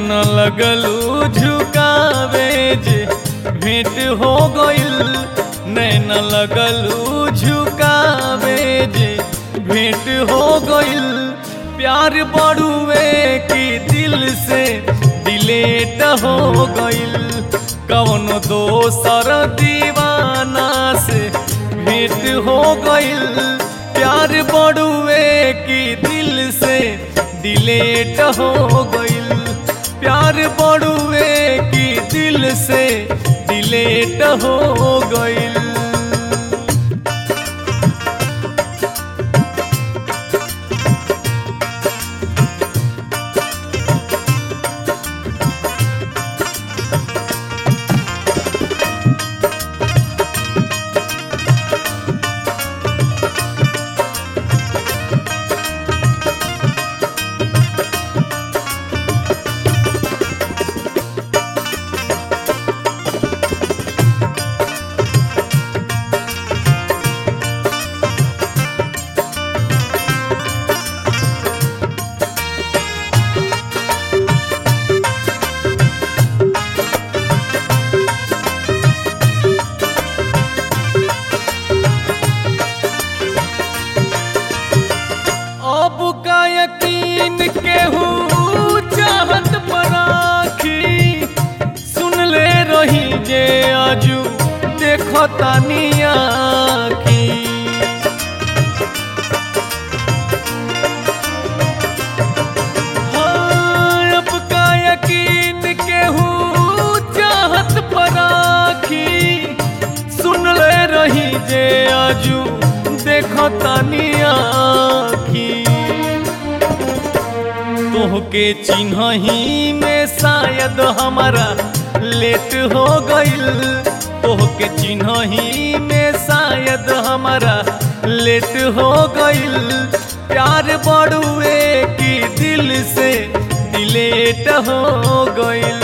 न लगलू झुकावे जे भेंट हो गइल नैन लगलू झुकावे जे भेंट हो गइल प्यार बड़ुए की दिल से दिलेट हो गइल कौन दोसर दीवाना से भेंट हो गइल प्यार बड़ुए की दिल से दिलेट हो गइल प्यार बड़ुए की दिल से दिलेट हो गइल अब का यकीन केहू चाहत पराखी सुन ले रही जे आजू देखो तानिया की हाँ, अब का यकीन केहू चाहत पराखी सुन ले रही जे आजू देखो तानिया की तोहके चिन्हही में शायद हमारा लेट हो गइल तोहके चिन्हही में शायद हमारा लेट हो गइल प्यार बड़ुए की दिल से दिलेट हो गइल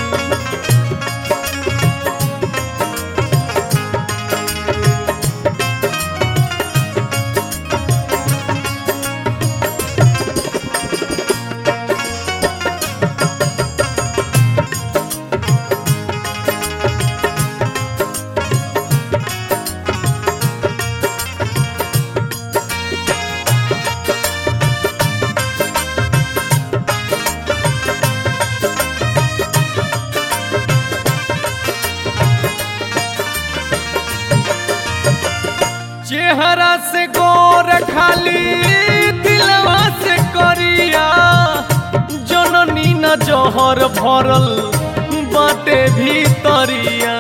चेहरा से गोर खाली दिलवा से करिया जननी न जहर भरल बाटे भीतरिया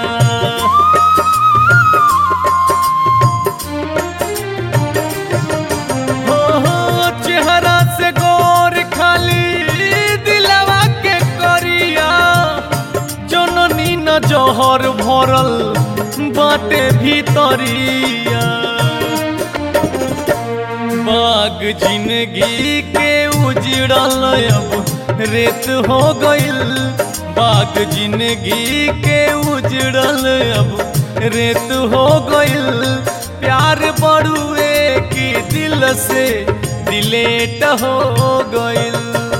हो, हो, चेहरा से गोर खाली दिलवा के करिया जननी न जहर भरल बाटे भीतरिया बाग जिंदगी के उजड़ल अब रेत हो गइल बाग जिंदगी के उजड़ल अब रेत हो गइल प्यार बड़ुए की दिल से दिलेट हो गइल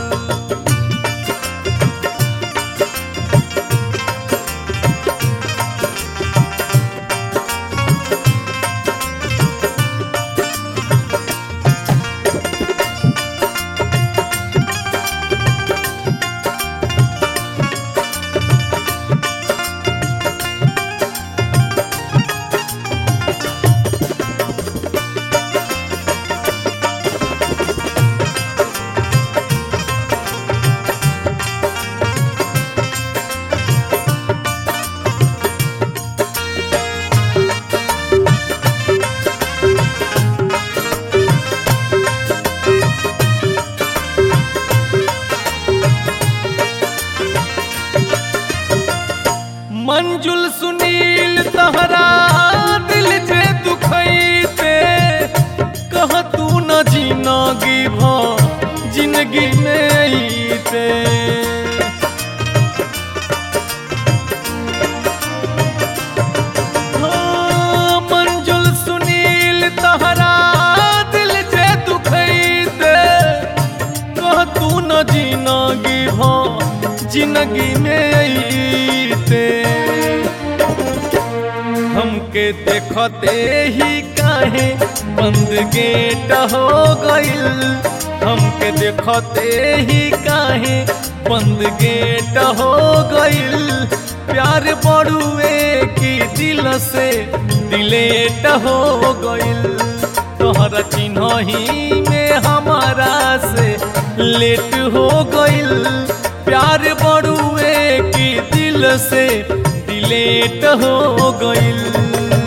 मंजुल सुनील तहरा दिल जे दुखैते कह तू न जिनगी भ जिंदगी में अइते हाँ, मंजुल सुनील तहरा दिल जे दुखैते कह तू न जिनगी भ जिंदगी में अईते हमके देखते ही काहे बंद गेट हो गइल हमके देखते ही काहे बंद गेट हो गइल प्यार बड़ुए की दिल से दिलेट हो गइल तोहरा चिन्ह ही में हमारा से लेट हो गइल प्यार बड़ुए की दिल से दिलेट हो गइल